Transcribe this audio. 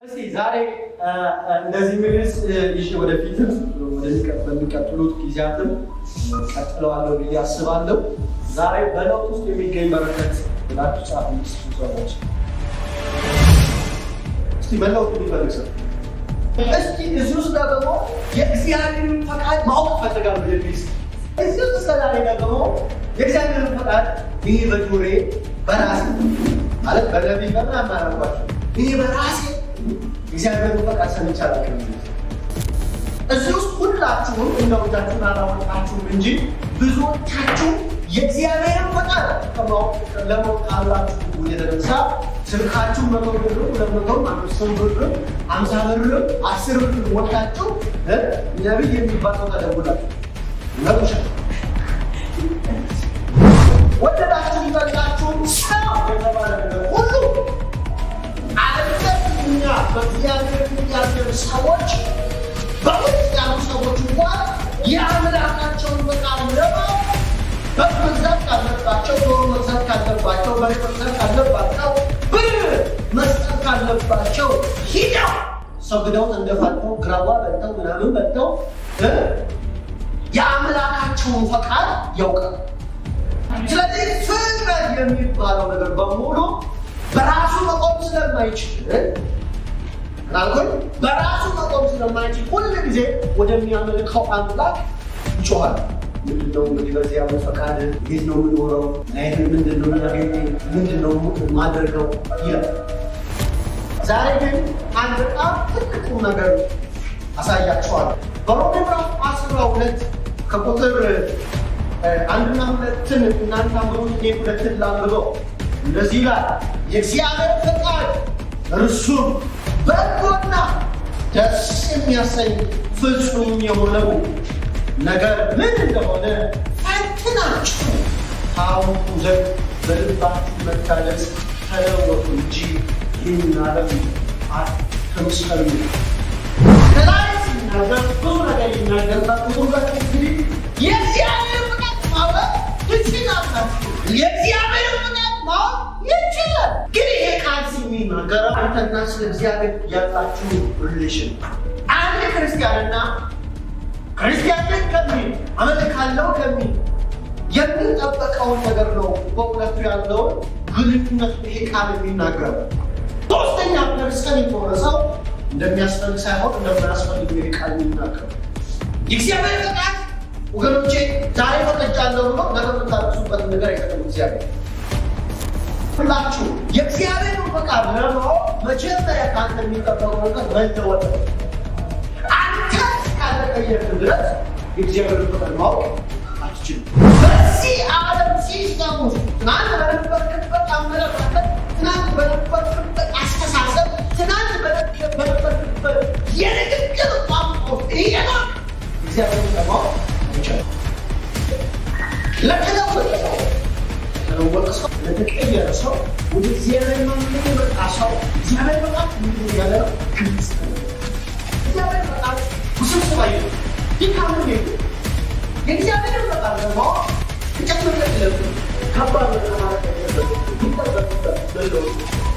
እስቲ ዛሬ እንደዚህ ሚኒስ ይዤ ወደፊትም በሚቀጥሉት ጊዜያትም ቀጥለዋለሁ ብዬ አስባለሁ። ዛሬ በለውጥ ውስጥ የሚገኝ በረከት ብላችሁ ጻፉ። ሰዎች እስቲ መለወጥ የሚፈልግ ሰው እስቲ እዚህ ውስጥ ደግሞ የእግዚአብሔርን ፈቃድ ማወቅ ፈልጋለሁ የሚል እዚህ ውስጥ እስከዛሬ ደግሞ የእግዚአብሔርን ፈቃድ ይህ በጆሬ በራሴ ማለት በነቢይ በምናምን አላልኳቸው ይህ በራሴ እግዚአብሔርን ፈቃድ ሰምቼ አላውቅም። እዚህ ውስጥ ሁላችሁም እንደው እጃችሁን አላወጣችሁም እንጂ ብዙዎቻችሁ የእግዚአብሔርን ፈቃድ ለማወቅ ካላችሁ የተነሳ ስልካችሁ መቶ ብር ሁለት መቶ አምስት ብር አምሳ ብር አስር ብር ወጣችሁ ነቢይ የሚባል ሰው ተደውላችሁ ነብሻ ወደዳችሁ ይጠላችሁም ሰው የተባለ ነገር ሁሉ አለኛ በእግዚአብሔር ያሉ ሰዎች በውስጥ ያሉ ሰዎች እንኳን የአምላካቸውን ፈቃድ ለማወቅ በግ መግዛት ካለባቸው፣ ዶሮ መግዛት ካለባቸው፣ በሬ መግዛት ካለባቸው፣ ብር መስጠት ካለባቸው ሂደው ሰግደው እንደፋተው ግራዋ በልተው ምናምን በልተው የአምላካቸውን ፈቃድ ያውቃል። ስለዚህ ፍጥረት የሚባለው ነገር በሙሉ በራሱ መቆም ስለማይችል ናልኩኝ በራሱ መቆም ስለማይችል ሁል ጊዜ ወደሚያመልከው አምላክ ይጮኋል። ምንድነው እንግዲህ በዚህ ያለ ፈቃድ እንዴት ነው የምኖረው? ናይት ምንድነው የሚያገኝ ምንድነው የማደርገው ይላል። ዛሬ ግን አንድ በጣም ትልቁ ነገር አሳያችኋለሁ። በሮሜ ምዕራፍ አስራ ሁለት ከቁጥር አንድና ሁለትን እናንተ አንብቡ፣ እኔ ሁለትን ላንብበው። እንደዚህ ይላል የእግዚአብሔር ፈቃድ እርሱም በጎና ደስ የሚያሰኝ ፍጹም የሆነው ነገር ምን እንደሆነ ፈትናችሁ ታውቁ ዘንድ በልባችሁ መታደስ ተለወጡ እንጂ ይህን ዓለም አትምሰሉ። ከላይ ሲናገር ብዙ ነገር ይናገርበት ሁለት እንግዲህ የእግዚአብሔር ፍቃድ ማወቅ ትችላላችሁ። የእግዚአብሔር ፍቃድ ማወቅ ይችላል። ግን ይሄ ቃል የሚናገረው አንተና ስለ እግዚአብሔር ያላችሁ ሪሌሽን አንድ ክርስቲያንና ክርስቲያንን ከሚል አመልካለሁ ከሚል የሚጠበቀውን ነገር ነው። በእውነቱ ያለውን ግንኙነት ይሄ ቃል የሚናገረው ሶስተኛ ፐርሰን የሆነ ሰው እንደሚያስፈልግ ሳይሆን እንደማያስፈልግ ይሄ ቃል የሚናገረው የእግዚአብሔር ፈቃድ ወገኖቼ ዛሬ ፈቅጃለሁ ብሎ ነገ የምታደርሱበት ነገር አይቀጥም። እግዚአብሔር ሁላችሁ የእግዚአብሔርን ፈቃድ ለማወቅ መጀመሪያ ከአንተ የሚጠበቀው ነገር መለወጥ ነው። አንተ እስካልተቀየርክ ድረስ የእግዚአብሔርን ፈቃድ ማወቅ አትችልም። በዚህ ዓለም ሲስተም ውስጥ ትናንት በነበርክበት አመለካከት፣ ትናንት በነበርክበት አስተሳሰብ፣ ትናንት በነበርክበት የንግግር ቋንቋ ውስጥ እየኖርክ እግዚአብሔርን ለማወቅ ይቻላል። ለተለወጠ ሰው ለተለወጠ ሰው ለተቀየረ ሰው ወደ እግዚአብሔር መንገድ የመጣ ሰው እግዚአብሔር በጣም ምንድን ያለ ግልጽ እግዚአብሔር በጣም ውስብስብ አይደለም። ድካም የለም። የእግዚአብሔርን በጣም ለማወቅ ተጨምረ ለብ ከባድ ነገር ማለት አይደለም። ይጠበቅበት በለው